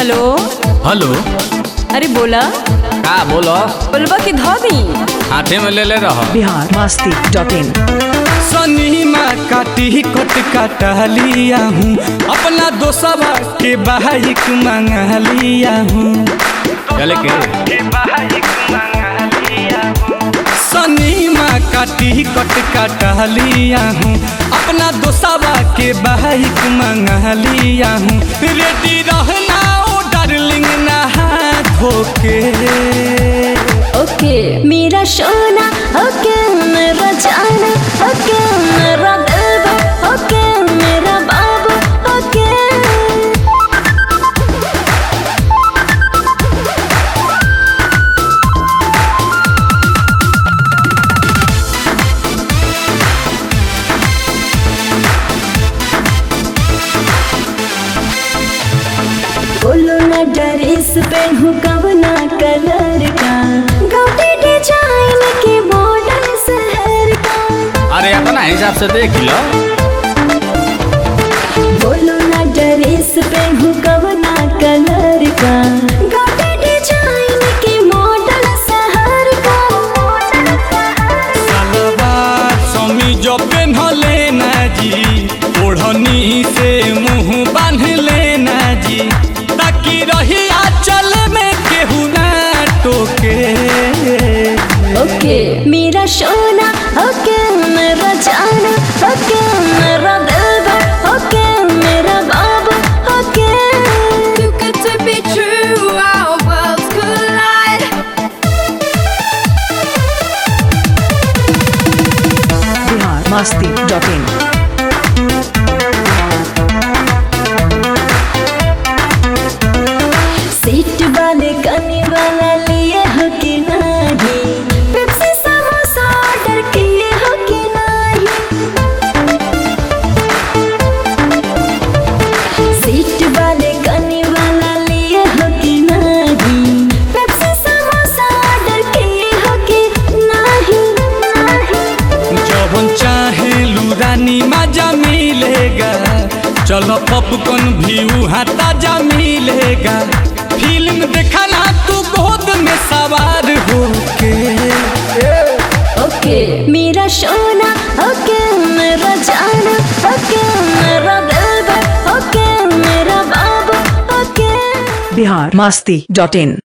Hello hello अरे बोला का बोलो बोलबा की धोबी हाथे में ले ले रहो बिहार मस्ती डॉट इन सनीमा काटी कट काटा लिया हूँ अपना दोस्तवा के बाइक मंगा लिया हूँ चले के सनीमा काटी कट काटा लिया हूँ अपना दोस्तवा के बाइक मंगा लिया हूँ रेडी रहना ओ डार्लिंग नहा धोके ओके मेरा सोना ओके मेरा जाना ओके मेरा दिलवा ओके मेरा बाबू ओके बोलो ना ड्रेस पहनू कवना कलर का गाउटी डिजाइन के मॉडल शहर का अरे अपना हिसाब से देख लो बोलो ना ड्रेस पहनू कवना कलर का गाउटी डिजाइन के मॉडल शहर का सलवार समीज पेन्हले ना जी ओढ़नी से मुंह बांध लेना जी ताकि रही आंचल में केहू ना टोके ओके मेरा सोना ओके मेरा जाना ओके मेरा दिलवा ओके मेरा बाबू okay Too good to be true, our worlds collide. Bihar Masti dot in seat वाले कनी वाला लिए हो कि नहीं पेप्सी समोसा ऑर्डर किए हो कि नहीं सीट वाले कनी वाला लिए हो कि नहीं पेप्सी समोसा ऑर्डर किए हो कि नहीं नहीं जब चाहे लुरानी मजा मिलेगा चलो पॉपकॉर्न भी वहाँ ताजा मिलेगा फिल्म देखना तू गोद में सवार होके ओके मेरा सोना ओके मेरा जाना ओके मेरा दिलवा ओके मेरा बाबू ओके बिहार मस्ती डॉट इन